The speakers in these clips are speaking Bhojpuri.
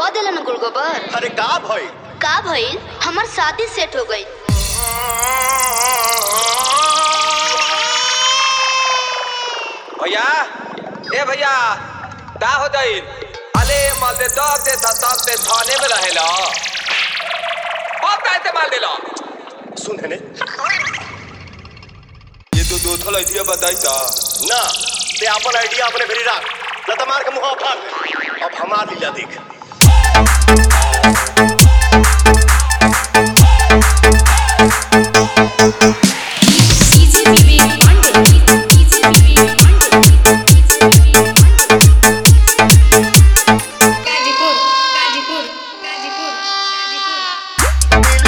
क देलन गुलगोबर अरे का भई का भइल हमर शादी सेट हो गई भैया ए भैया का हो जाई अले माल दे दब दे दब दे थाने में रहेला अब का इस्तेमाल देला सुन हेने ये तो दो थल आइडिया बताई ता ना ते अपन आइडिया अपने भेरी राख न त मार के मुंह फाड़ दे अब हमार लीला देख गाजीपुर गाजीपुर गाजीपुर गाजीपुर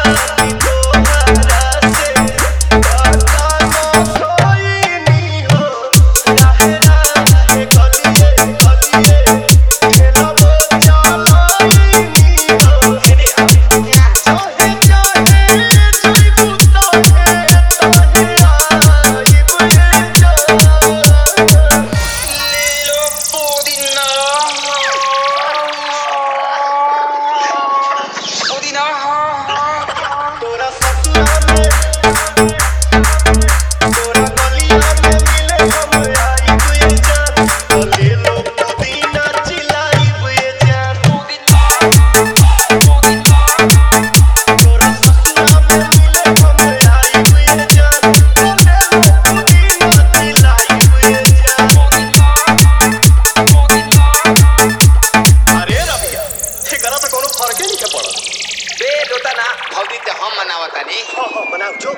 तोरा ससुरा में तोरा गलिया में मिले हम आई तुए जान तो ले लो पुदीना चिलाई बुए जान तोरा ससुरा में मिले हम आई तुए जान तो ले लो पुदीना चिलाई बुए जान अरे रबिया एकरा त कोनो फर्के नहीं के पड़त बे दोता ना भौजी ते हम मनावतानी हाँ हाँ बनाओ जो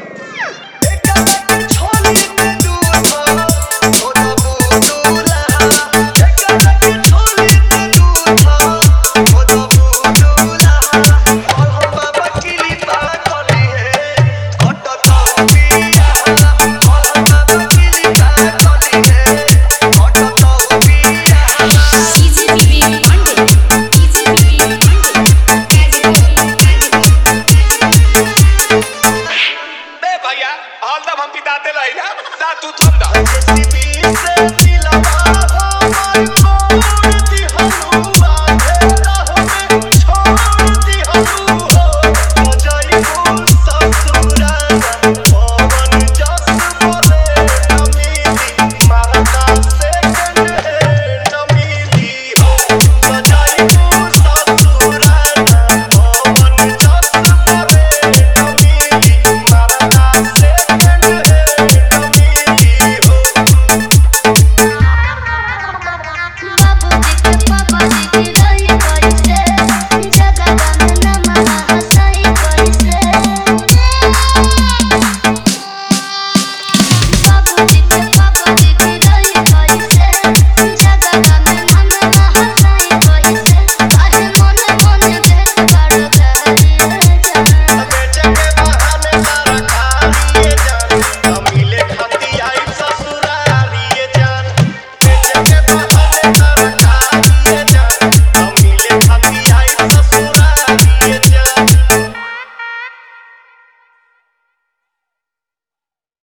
बे भैया हाल तब हम पिताते रही ना ता तू थम दा से